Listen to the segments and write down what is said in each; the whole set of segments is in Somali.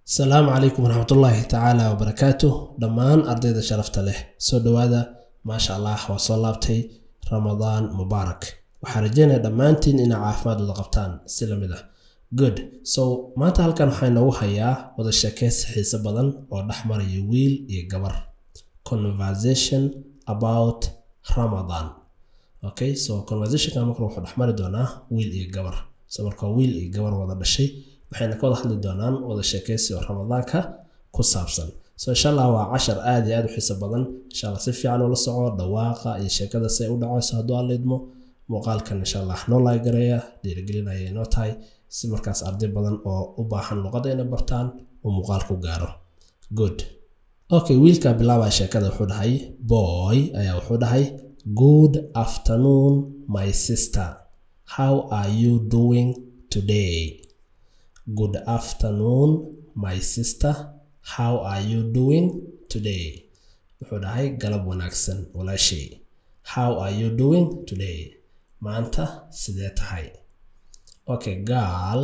asalaamu calaykum waraxmatullaahi tacaala wabarakaatu dhammaan ardayda sharafta leh soo dhowaada maasha allah waa soo laabtay ramadaan mubaarak waxaan rajeynaya dhammaantiin inaa caafimaad wada qabtaan si lamid ah good so maanta halkan waxaa inoogu hayaa wada sheekeysi xiise badan oo dhex maraya wiil iyo gabar conversation about ramadan okay so conversationka marka wuxuu dhex mari doonaa wiil iyo gabar so marka wiil iyo gabar wada dhashay waxayna ka wada hadli doonaan wada sheekeysi oo ramadaanka ku saabsan so insha allah waa cashar aad iyo aad u xiiso badan insha allah si fiican ula soco dhawaaqa iyo sheekada si ay u dhacayso hadduu alla idmo muuqaalkan insha allah noo laagareeya dhiirigelinaya inoo tahay si markaas arday badan oo u baahan luqada inay bartaan uu muuqaal ku gaaro good okay wiilka bilaabaya sheekada wuxuu dhahay boy ayaa wuxuu dhahay good afternoon my sister how are you doing today good afternoon my sister how are you doing today wuxuu dhahay galab wanaagsan walaashay how are you doing today maanta sidee tahay okay gaal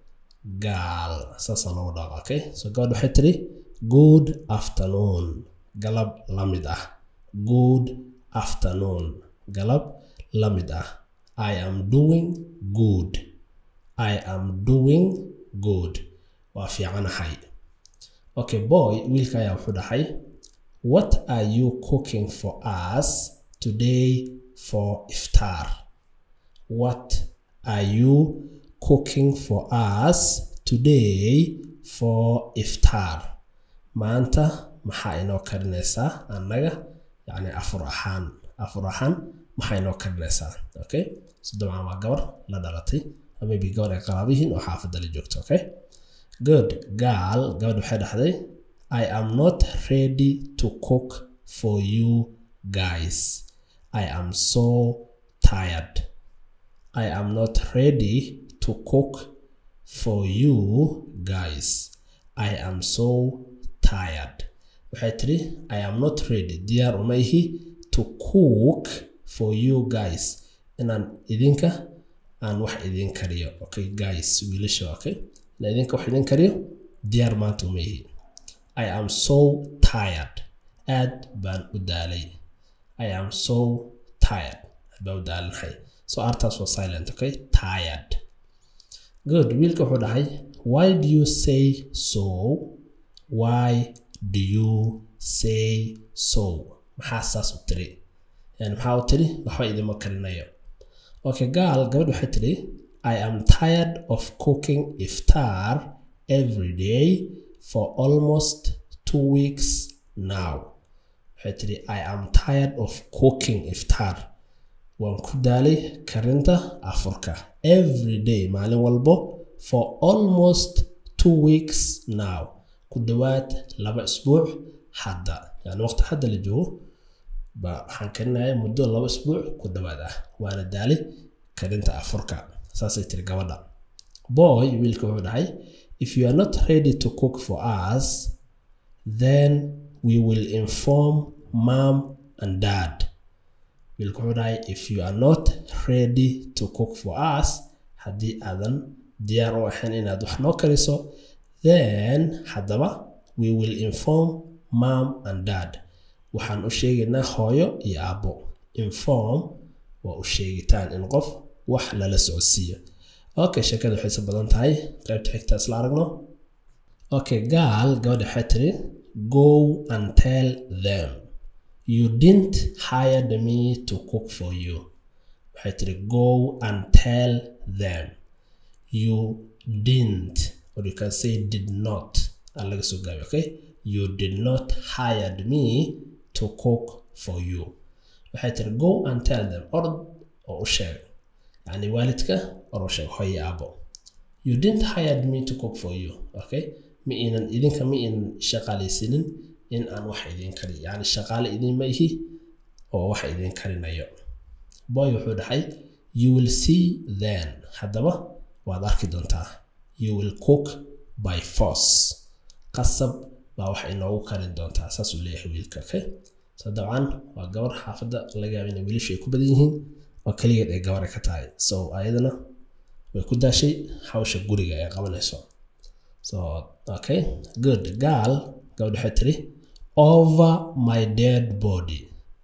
gaal saasaa loogu dhaqa okay so gabadh waxay tiri good afternoon galab la mid ah good afternoon galab la mid ah i am doing good i am doing good waa fiicanahay okay boy wiilka ayaa wuxuu dhahay what are you cooking for us today for iftar what are you cooking for us today for iftar maanta maxaa inoo karinaysaa annaga yacni afur ahaan afur ahaan maxaa inoo karinaysaa okay so dabcan waa gabar la dhalatay maybe gabar ay qaraabihiin oo xaafadda la joogto okay good gaal gabadh waxay dhahday i am not ready to cook for you guys i am so tired i am not ready to cook for you guys i am so tired waxay tiri i am not ready diyaar uma ihi to cook for you guys inaan idinka aan wax idin kariyo okay guys wiilasha okay inaan idinka wax idin kariyo diyaar maanta uma ihi i am so tired aad baan u daalay i am so tired aad baan u daalanahay so artaas waa silent okay tired good wiilka wuxuu dhahay why do you say so why do you say so maxaa saas u tiri yani maxaa u tiri waxba idima karinayo okay gaal gabadh waxay tiri i am tired of cooking iftar every day for almost two weeks now waxay tiri i am tired of cooking iftar waan ku daalay karinta afurka every day maalin walbo for almost two weeks now ku dhowaad laba isbuuc hadda yani waqti hadda la joogo ba waxaan karinaya muddo laba isbuuc ku dhowaad ah waana daalay karinta afurka saasay tiri gabadha boy wiilka wuxuu dhahay if you are not ready to cook for us then we will inform mom and dad wiilka wuxuu dhahay if you are not ready to cook for us haddii aadan diyaar u ahayn inaad wax noo kariso then haddaba we will inform mom and dad waxaan u sheegaynaa hooyo iyo aabbo inform waa u sheegitaan in qof wax lala socodsiiyo okay sheekada waxayse badan tahay qaybta xigta isla aragno okay gaal gabadha waxay tiri go and tell them you didn't hire me to cook for you waxay tiri go and tell them you didn't or you can say did not aan laga soo gaabi okay you did not hire me to cook for you waxay tiri go and tell them orod oo u sheeg yani waalidka or u sheeg hooyo aabo you didn't hire me to cook for you okay ma inan idinka ma inan shaqaalaysanin in aan wax idin kari yani shaqaale idinma ihi oo wax idin karinayo boy wuxuu dhahay you will see then haddaba waad arki doontaa you will cook by force qasab baa wax inoogu karin doontaa saasuu leeyahay wiilka okay so dabcan waa gabar xaafadda laga yaaba inay wiilashu ay ku badan yihiin oo keligeed ay gabar ay ka tahay so ayadana way ku daashay hawsha guriga ay qabanayso so okay good gaal gabadha waxay tiri over my dead body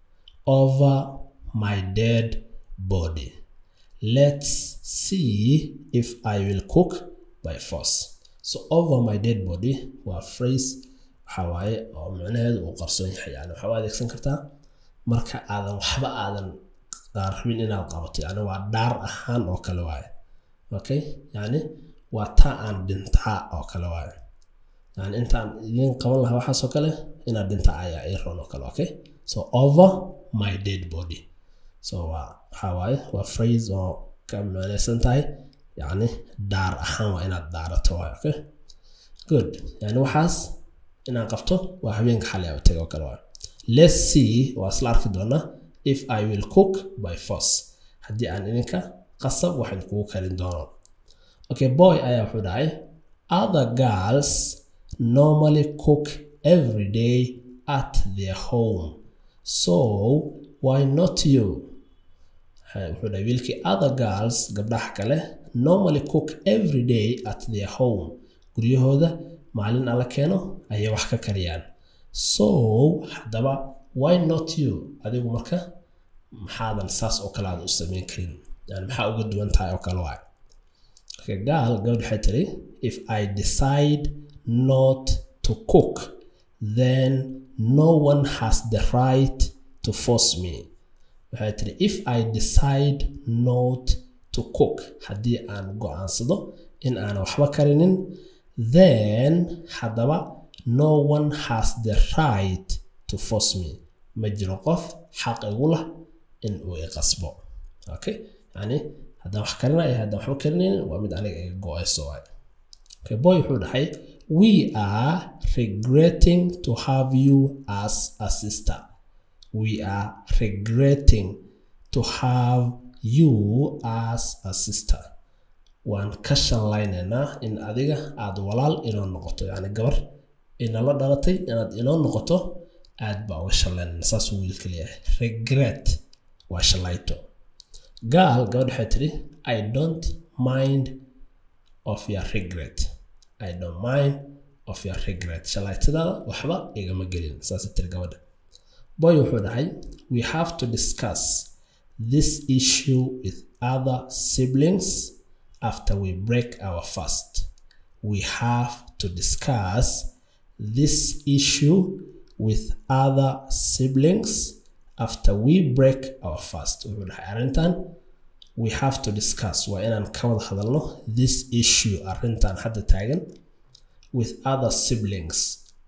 over my dead body let's see if i will cook by force so over my dead body waa phrase waxa waaye oo micnaheedu uu qarsoon yahay yani waxaa u adeegsan kartaa marka aadan waxba aadan rabin inaad qabato yani waa dhaar ahaan oo kale waaye okay yani waa taa aan dhintaa oo kale waaye yani intaan idiin qaban lahaa waxaasoo kale inaad dhintaa ayaa ii roon oo kale okay so over my dead body so waa waxaa waaye waa phrase oo ka micnaysan tahay yani dhaar ahaan waa inaad dhaarato waaye okay good yani waxaas inaan qabto waa habeenka xalay u taga oo kale waaye let's see waa isla arki doonaa if i will cook by force haddii aan idinka qasab waxaan kugu karin doono okay boy ayaa wuxuu dhahay other girls normally cook every day at their home so why not you wuxuu dhahay wiilkii other girls gabdhaha kale normally cook every day at their home guryahooda maalin alla keeno ayay wax ka kariyaan so haddaba why not you adigu marka maxaadan saas oo kale aad u samayn karin yani maxaa uga duwan tahay oo kale waay okay, gaal gabadh waxay tiri if i decide not to cook then no one has the right to force me waxay tiri if i decide not to cook haddii aan go-aansado in aan waxba karinin then haddaba no one has the right to force me ma jiro qof xaq igu lah in uu iqasbo okay yani haddaan wax karinaya haddaan waxba karinaynin waa mid aniga iga go-ayso waay okay boy wuxuu dhahay we are regretting to have you as a sister we are regretting to have you as a sister waan ka shallaynaynaa in adiga aad walaal inoo noqoto yani gabar inala dhalatay inaad inoo noqoto aad baa uga shallaynayna saasuu wiilka leeyahay regret waa shallayto gaal gabadh waxay tidhi i don't mind of your regret i don't mind of your regret shallaytadaada waxba igama gelin saasay tiri gabadha boy wuxuu dhahay we have to discuss this issue with other siblings after we break our fast we have to discuss this issue with other siblings after we break our fast wuxuu dhahay arrintan we have to discuss waa inaan ka wada hadalno this issue arrintan hadda taagan with other siblings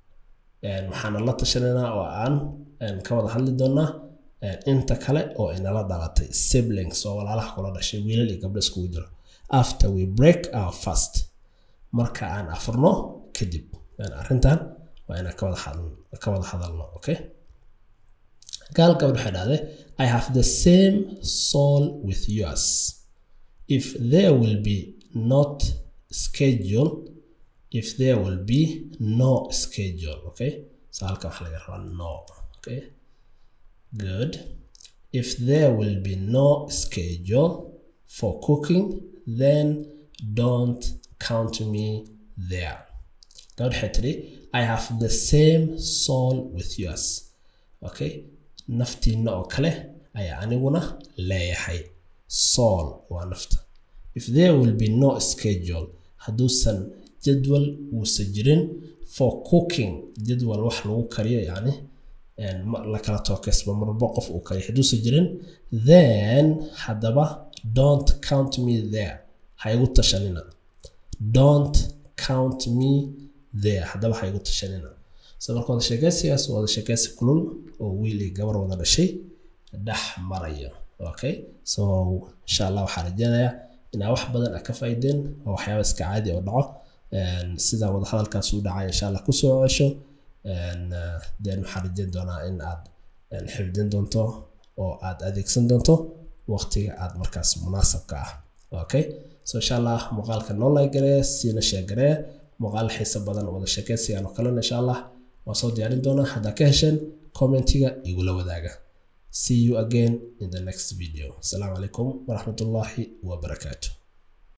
waxaana la tashanaynaa oo aan ka wada hadli doonaa inta kale oo inala dhalatay siblings oo walaalaha kula dhashay wiilal iyo gabdho iskugu jiro after we break our fast marka aan afurno kadib arrintan waa inaan ka wada hadalno okay gaal gabadh waxay dhahday i have the same soul with yours if there will be not schedule if there will be no schedule okay so halka waxa laga rabaa no okay good if there will be no schedule for cooking then don't count me there gabadh waxay tidhi i have the same soul with yours okay naftiina oo kale ayaa aniguna leeyahay soul waa nafta if there will be no schedule hadduusan jadwal uusan jirin for cooking jadwal wax lagu kariyo yani la kala tookesba marba qof uu kariyo hadduusan jirin then haddaba don't count me there ha igu tashanina don't count me there haddaba ha igu tashanina so marka wada sheekaysigaas wada sheekaysi kulul oo wiil iyo gabar wada dhashay dhex marayo okay so insha allah waxaan rajeynayaa inaa wax badan a ka faa'iideen oo waxyaaba iska caadi oo dhaco sida wada hadalkaas u dhacay insha allah kusoo cesho then waxaan rajeyn doonaa in aad xifdin doonto oo aad adeegsan doonto waqtiga aad markaas munaasabka ah okay so insha allah muuqaalka noo laygaree siina sheegaree muuqaal xiiso badan wada sheekaysigaan oo kalena insha allah waan soo diyaarin doonaa haddaa ka hesheen commentiga igula wadaaga see you again in the next video asalaamu calaykum waraxmatullaahi wabarakaatu